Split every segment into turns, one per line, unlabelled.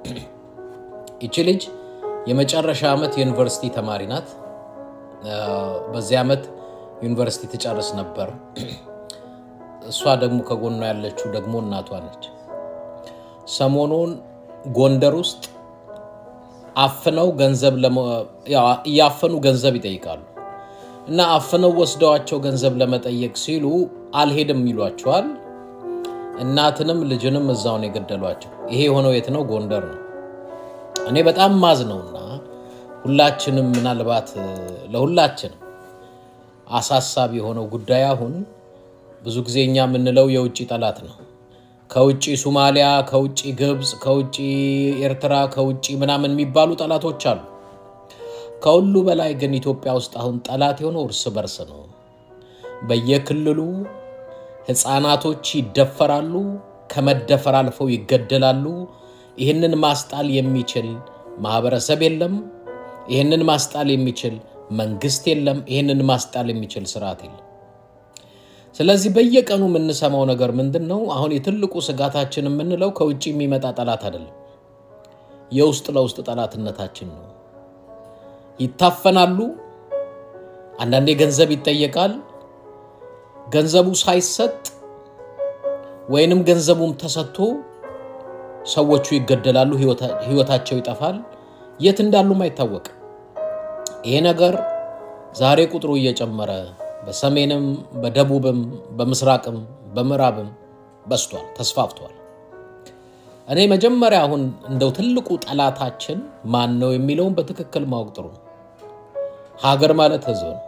ይቺ ልጅ የመጨረሻ ዓመት የዩኒቨርሲቲ ተማሪ ናት። በዚህ ዓመት ዩኒቨርሲቲ ትጨርስ ነበር። እሷ ደግሞ ከጎኗ ያለችው ደግሞ እናቷ ነች። ሰሞኑን ጎንደር ውስጥ አፍነው ገንዘብ እያፈኑ ገንዘብ ይጠይቃሉ እና አፍነው ወስደዋቸው ገንዘብ ለመጠየቅ ሲሉ አልሄድም ይሏቸዋል። እናትንም ልጅንም እዛው ነው የገደሏቸው። ይሄ የሆነው የት ነው? ጎንደር ነው። እኔ በጣም ማዝ ነውና ሁላችንም ምናልባት ለሁላችንም አሳሳቢ የሆነው ጉዳይ አሁን ብዙ ጊዜ እኛ የምንለው የውጭ ጠላት ነው። ከውጭ ሱማሊያ፣ ከውጭ ግብፅ፣ ከውጭ ኤርትራ፣ ከውጭ ምናምን የሚባሉ ጠላቶች አሉ። ከሁሉ በላይ ግን ኢትዮጵያ ውስጥ አሁን ጠላት የሆነው እርስ በርስ ነው። በየክልሉ ሕፃናቶች ይደፈራሉ፣ ከመደፈር አልፈው ይገደላሉ። ይህንን ማስጣል የሚችል ማህበረሰብ የለም። ይህንን ማስጣል የሚችል መንግስት የለም። ይህንን ማስጣል የሚችል ስርዓት የለም። ስለዚህ በየቀኑ የምንሰማው ነገር ምንድን ነው? አሁን የትልቁ ስጋታችን የምንለው ከውጭ የሚመጣ ጠላት አይደለም፣ የውስጥ ለውስጥ ጠላትነታችን ነው። ይታፈናሉ። አንዳንዴ ገንዘብ ይጠየቃል። ገንዘቡ ሳይሰጥ ወይንም ገንዘቡም ተሰጥቶ ሰዎቹ ይገደላሉ፣ ህይወታቸው ይጠፋል፣ የት እንዳሉም አይታወቅም። ይሄ ነገር ዛሬ ቁጥሩ እየጨመረ በሰሜንም በደቡብም በምስራቅም በምዕራብም በስቷል፣ ተስፋፍቷል። እኔ መጀመሪያ አሁን እንደው ትልቁ ጠላታችን ማን ነው የሚለውን በትክክል ማወቅ ጥሩ ነው። ሀገር ማለት ህዝብ ነው።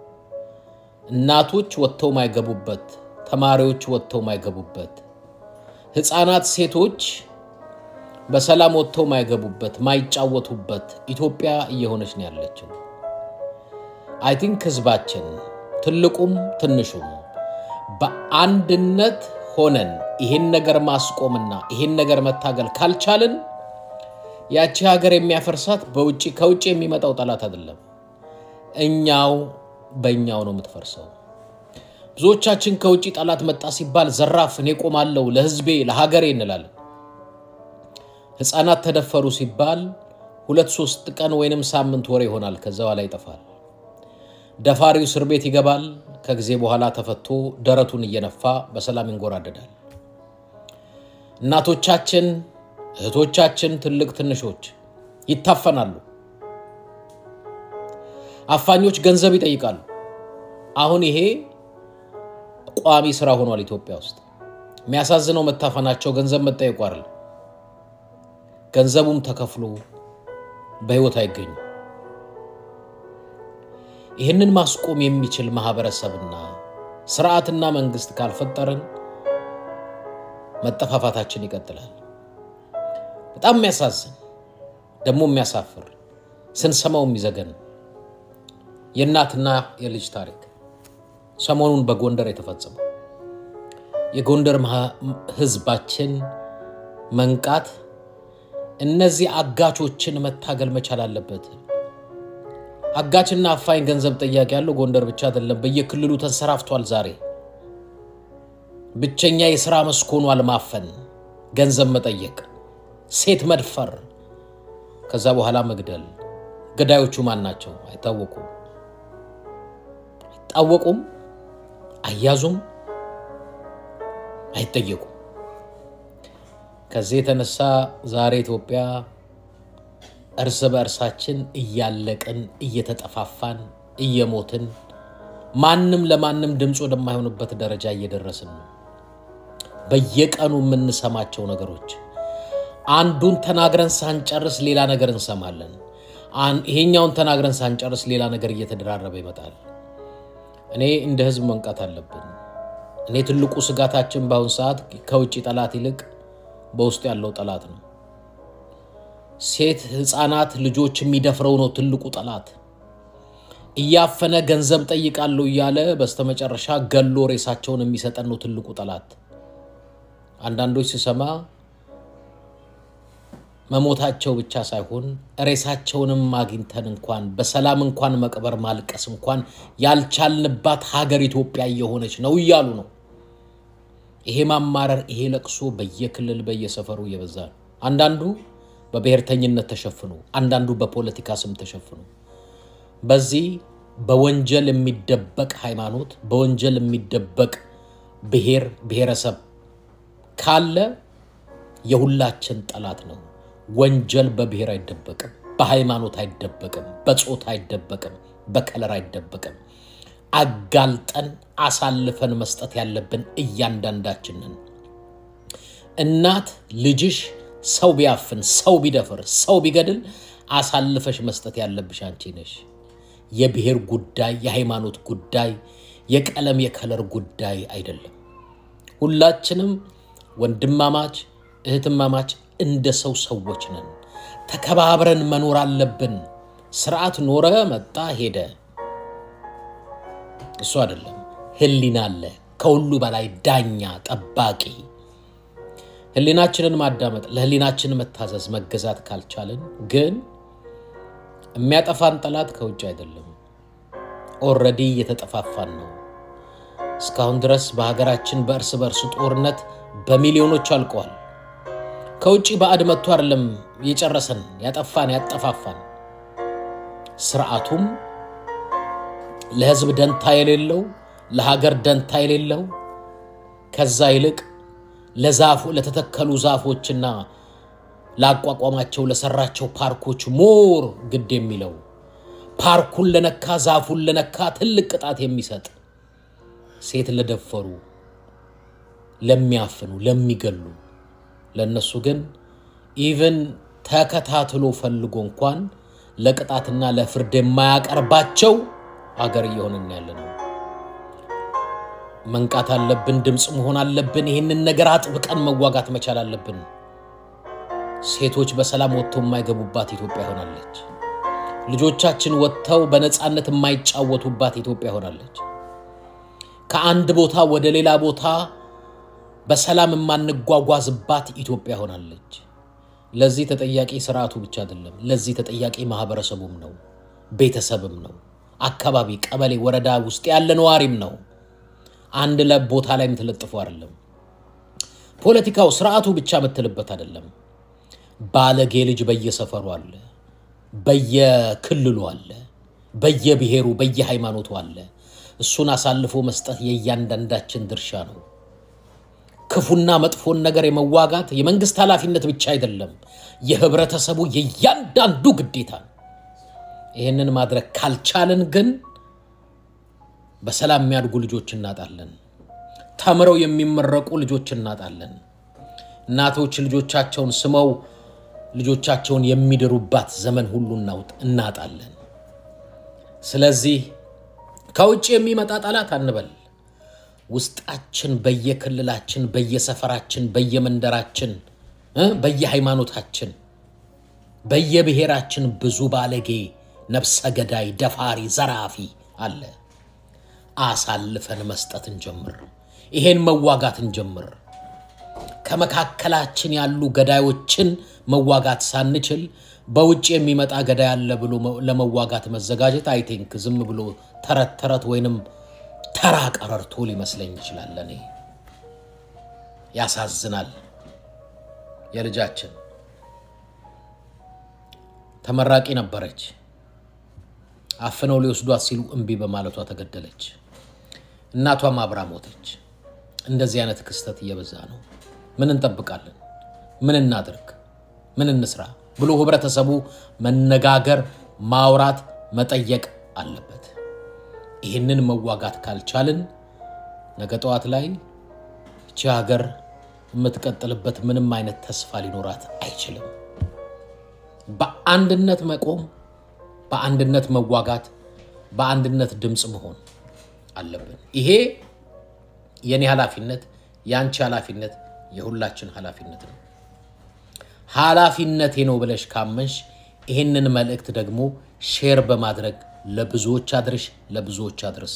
እናቶች ወጥተው ማይገቡበት፣ ተማሪዎች ወጥተው ማይገቡበት፣ ህፃናት፣ ሴቶች በሰላም ወጥተው ማይገቡበት፣ ማይጫወቱበት ኢትዮጵያ እየሆነች ነው ያለችው። አይ ቲንክ ህዝባችን ትልቁም ትንሹም በአንድነት ሆነን ይህን ነገር ማስቆምና ይህን ነገር መታገል ካልቻልን ያቺ ሀገር የሚያፈርሳት በውጭ ከውጭ የሚመጣው ጠላት አይደለም፣ እኛው በእኛው ነው የምትፈርሰው። ብዙዎቻችን ከውጭ ጠላት መጣ ሲባል ዘራፍ እኔ ቆማለሁ ለህዝቤ ለሀገሬ እንላለን። ህፃናት ተደፈሩ ሲባል ሁለት ሶስት ቀን ወይንም ሳምንት ወር ይሆናል፣ ከዛ በኋላ ይጠፋል። ደፋሪው እስር ቤት ይገባል። ከጊዜ በኋላ ተፈቶ ደረቱን እየነፋ በሰላም ይንጎራደዳል። እናቶቻችን፣ እህቶቻችን፣ ትልቅ ትንሾች ይታፈናሉ። አፋኞች ገንዘብ ይጠይቃሉ። አሁን ይሄ ቋሚ ስራ ሆኗል ኢትዮጵያ ውስጥ። የሚያሳዝነው መታፈናቸው ገንዘብ መጠየቁ አይደለም። ገንዘቡም ተከፍሎ በህይወት አይገኙም። ይህንን ማስቆም የሚችል ማህበረሰብና ስርዓትና መንግስት ካልፈጠርን መጠፋፋታችን ይቀጥላል። በጣም የሚያሳዝን ደግሞ የሚያሳፍር ስንሰማው የሚዘገን የእናትና የልጅ ታሪክ ሰሞኑን በጎንደር የተፈጸመው የጎንደር ህዝባችን መንቃት እነዚህ አጋቾችን መታገል መቻል አለበት። አጋችና አፋኝ ገንዘብ ጠያቂ ያለው ጎንደር ብቻ አይደለም፣ በየክልሉ ተንሰራፍቷል። ዛሬ ብቸኛ የሥራ መስክ ሆኗል ማፈን፣ ገንዘብ መጠየቅ፣ ሴት መድፈር፣ ከዛ በኋላ መግደል። ገዳዮቹ ማን ናቸው? አይታወቁም፣ አይታወቁም፣ አያዙም፣ አይጠየቁም። ከዚህ የተነሳ ዛሬ ኢትዮጵያ እርስ በእርሳችን እያለቅን እየተጠፋፋን እየሞትን ማንም ለማንም ድምፅ ወደማይሆንበት ደረጃ እየደረስን ነው። በየቀኑ የምንሰማቸው ነገሮች አንዱን ተናግረን ሳንጨርስ ሌላ ነገር እንሰማለን። ይሄኛውን ተናግረን ሳንጨርስ ሌላ ነገር እየተደራረበ ይመጣል። እኔ እንደ ህዝብ መንቃት አለብን። እኔ ትልቁ ስጋታችን በአሁን ሰዓት ከውጭ ጠላት ይልቅ በውስጡ ያለው ጠላት ነው። ሴት ህፃናት ልጆች የሚደፍረው ነው ትልቁ ጠላት። እያፈነ ገንዘብ ጠይቃለሁ እያለ በስተመጨረሻ ገሎ ሬሳቸውን የሚሰጠን ነው ትልቁ ጠላት። አንዳንዶች ስሰማ መሞታቸው ብቻ ሳይሆን ሬሳቸውንም አግኝተን እንኳን በሰላም እንኳን መቅበር ማልቀስ እንኳን ያልቻልንባት ሀገር ኢትዮጵያ እየሆነች ነው እያሉ ነው። ይሄ ማማረር፣ ይሄ ለቅሶ በየክልል በየሰፈሩ እየበዛ ነው። አንዳንዱ በብሔርተኝነት ተሸፍኖ፣ አንዳንዱ በፖለቲካ ስም ተሸፍኖ በዚህ በወንጀል የሚደበቅ ሃይማኖት፣ በወንጀል የሚደበቅ ብሔር ብሔረሰብ ካለ የሁላችን ጠላት ነው። ወንጀል በብሔር አይደበቅም፣ በሃይማኖት አይደበቅም፣ በጾታ አይደበቅም፣ በከለር አይደበቅም። አጋልጠን አሳልፈን መስጠት ያለብን እያንዳንዳችንን። እናት ልጅሽ ሰው ቢያፍን፣ ሰው ቢደፍር፣ ሰው ቢገድል አሳልፈሽ መስጠት ያለብሽ አንቺ ነሽ። የብሔር ጉዳይ፣ የሃይማኖት ጉዳይ፣ የቀለም የከለር ጉዳይ አይደለም። ሁላችንም ወንድማማች እህትማማች እንደ ሰው ሰዎች ነን። ተከባብረን መኖር አለብን። ስርዓት ኖረ መጣ ሄደ እሱ አይደለም። ህሊና አለ፣ ከሁሉ በላይ ዳኛ፣ ጠባቂ። ህሊናችንን ማዳመጥ፣ ለህሊናችን መታዘዝ፣ መገዛት ካልቻልን ግን የሚያጠፋን ጠላት ከውጭ አይደለም። ኦልሬዲ እየተጠፋፋን ነው። እስካሁን ድረስ በሀገራችን በእርስ በእርስ ጦርነት በሚሊዮኖች አልቀዋል። ከውጭ ባዕድ መጥቶ አይደለም የጨረሰን፣ ያጠፋን፣ ያጠፋፋን። ስርዓቱም ለህዝብ ደንታ የሌለው ለሀገር ደንታ የሌለው ከዛ ይልቅ ለዛፉ ለተተከሉ ዛፎችና ላቋቋማቸው ለሰራቸው ፓርኮች ሞር ግድ የሚለው ፓርኩን ለነካ ዛፉን ለነካ ትልቅ ቅጣት የሚሰጥ ሴት ለደፈሩ፣ ለሚያፍኑ፣ ለሚገሉ ለእነሱ ግን ኢቨን ተከታትሎ ፈልጎ እንኳን ለቅጣትና ለፍርድ የማያቀርባቸው አገር እየሆንን ያለ ነው። መንቃት አለብን። ድምፅ መሆን አለብን። ይህንን ነገር አጥብቀን መዋጋት መቻል አለብን። ሴቶች በሰላም ወጥተው የማይገቡባት ኢትዮጵያ ሆናለች። ልጆቻችን ወጥተው በነፃነት የማይጫወቱባት ኢትዮጵያ ሆናለች። ከአንድ ቦታ ወደ ሌላ ቦታ በሰላም የማንጓጓዝባት ኢትዮጵያ ሆናለች። ለዚህ ተጠያቂ ስርዓቱ ብቻ አይደለም። ለዚህ ተጠያቂ ማህበረሰቡም ነው፣ ቤተሰብም ነው፣ አካባቢ፣ ቀበሌ፣ ወረዳ ውስጥ ያለ ነዋሪም ነው። አንድ ለ ቦታ ላይ የምትለጥፉ አይደለም። ፖለቲካው ስርዓቱ ብቻ የምትልበት አይደለም። ባለጌ ልጅ በየሰፈሩ አለ፣ በየክልሉ አለ፣ በየብሔሩ በየሃይማኖቱ አለ። እሱን አሳልፎ መስጠት የእያንዳንዳችን ድርሻ ነው። ክፉና መጥፎን ነገር የመዋጋት የመንግስት ኃላፊነት ብቻ አይደለም፣ የህብረተሰቡ የእያንዳንዱ ግዴታ ነው። ይህንን ማድረግ ካልቻልን ግን በሰላም የሚያድጉ ልጆች እናጣለን። ተምረው የሚመረቁ ልጆች እናጣለን። እናቶች ልጆቻቸውን ስመው ልጆቻቸውን የሚድሩባት ዘመን ሁሉ እናጣለን። ስለዚህ ከውጭ የሚመጣ ጠላት አንበል። ውስጣችን በየክልላችን፣ በየሰፈራችን፣ በየመንደራችን፣ በየሃይማኖታችን፣ በየብሔራችን ብዙ ባለጌ፣ ነፍሰ ገዳይ፣ ደፋሪ፣ ዘራፊ አለ። አሳልፈን መስጠት እንጀምር። ይሄን መዋጋት እንጀምር። ከመካከላችን ያሉ ገዳዮችን መዋጋት ሳንችል በውጭ የሚመጣ ገዳይ አለ ብሎ ለመዋጋት መዘጋጀት አይ ቲንክ ዝም ብሎ ተረት ተረት ወይንም ተራ ቀረርቶ ሊመስለኝ ይችላል። ለእኔ ያሳዝናል። የልጃችን ተመራቂ ነበረች። አፍነው ሊወስዷት ሲሉ እምቢ በማለቷ ተገደለች። እናቷም አብራ ሞተች። እንደዚህ አይነት ክስተት እየበዛ ነው። ምን እንጠብቃለን? ምን እናድርግ? ምን እንስራ ብሎ ህብረተሰቡ መነጋገር፣ ማውራት፣ መጠየቅ አለበት። ይህንን መዋጋት ካልቻልን ነገ ጠዋት ላይ እቺ ሀገር የምትቀጥልበት ምንም አይነት ተስፋ ሊኖራት አይችልም። በአንድነት መቆም፣ በአንድነት መዋጋት፣ በአንድነት ድምፅ መሆን አለብን። ይሄ የኔ ኃላፊነት፣ የአንቺ ኃላፊነት፣ የሁላችን ኃላፊነት ነው። ኃላፊነቴ ነው ብለሽ ካመንሽ ይህንን መልእክት ደግሞ ሼር በማድረግ ለብዙዎች አድርሽ፣ ለብዙዎች አድርስ።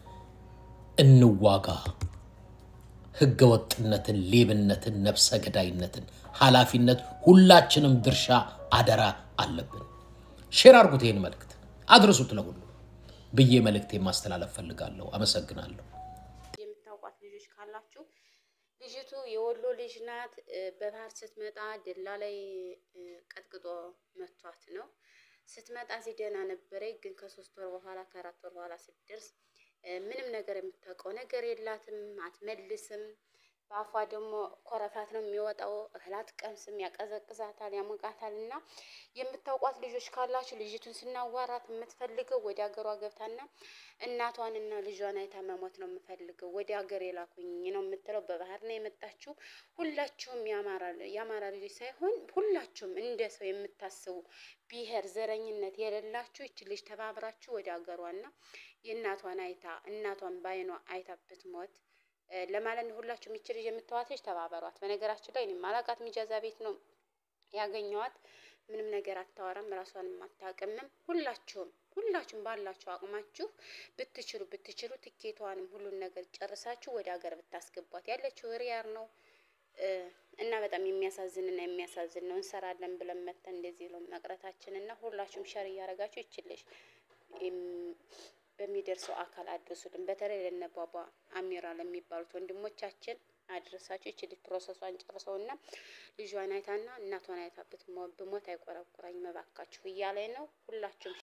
እንዋጋ። ህገ ወጥነትን፣ ሌብነትን፣ ነፍሰ ገዳይነትን ኃላፊነት ሁላችንም ድርሻ አደራ አለብን። ሼር አድርጉት፣ ይህን መልእክት አድርሱት ለሁሉ ብዬ መልእክቴ ማስተላለፍ ፈልጋለሁ። አመሰግናለሁ።
የምታውቋት ልጆች ካላችሁ ልጅቱ የወሎ ልጅ ናት። በባህር ስትመጣ ደላ ላይ ቀጥቅጠው ስትመጣ እዚህ ደህና ነበረች፣ ግን ከሶስት ወር በኋላ ከአራት ወር በኋላ ስትደርስ ምንም ነገር የምታውቀው ነገር የላትም፣ አትመልስም። በአፏ ደግሞ ኮረፋት ነው የሚወጣው። እህል አትቀምስም፣ ያቀዘቅዛታል፣ ያሞቃታል። እና የምታውቋት ልጆች ካላችሁ ልጅቱን ስናዋራት የምትፈልገው ወደ ሀገሯ ገብታና እናቷንና ልጇን አይታ መሞት ነው የምፈልገው፣ ወደ ሀገር የላኩኝ ነው የምትለው። በባህር ነው የመጣችው። ሁላችሁም የአማራ ልጆች ሳይሆን ሁላችሁም እንደ ሰው የምታስቡ ብሔር ዘረኝነት የሌላችሁ ይች ልጅ ተባብራችሁ ወደ ሀገሯና የእናቷን አይታ እናቷን በአይኗ አይታ ብትሞት ለማለት ነው። ሁላችሁም ይች ልጅ የምትዋት ልጅ ተባበሯት። በነገራችን ላይ እኔ ማላቃት ሚጃዛ ቤት ነው ያገኘዋት። ምንም ነገር አታወራም፣ ራሷንም አታውቅምም። ሁላችሁም ሁላችሁም ባላችሁ አቅማችሁ ብትችሉ ብትችሉ ትኬቷንም ሁሉን ነገር ጨርሳችሁ ወደ ሀገር ብታስገቧት። ያለችው ሪያር ነው እና በጣም የሚያሳዝንና የሚያሳዝን ነው። እንሰራለን ብለን መተን እንደዚህ ነው መቅረታችን እና ሁላችሁም ሸር እያደረጋችሁ ይችልሽ በሚደርሰው አካል አድርሱልን። በተለይ ለነባባ አሚራ ለሚባሉት ወንድሞቻችን አድረሳችሁ ይችል ፕሮሰሷን ጨርሰው እና ልጇን አይታና እናቷን አይታ ብሞት አይቆረቁረኝ መባካችሁ እያለ ነው። ሁላችሁም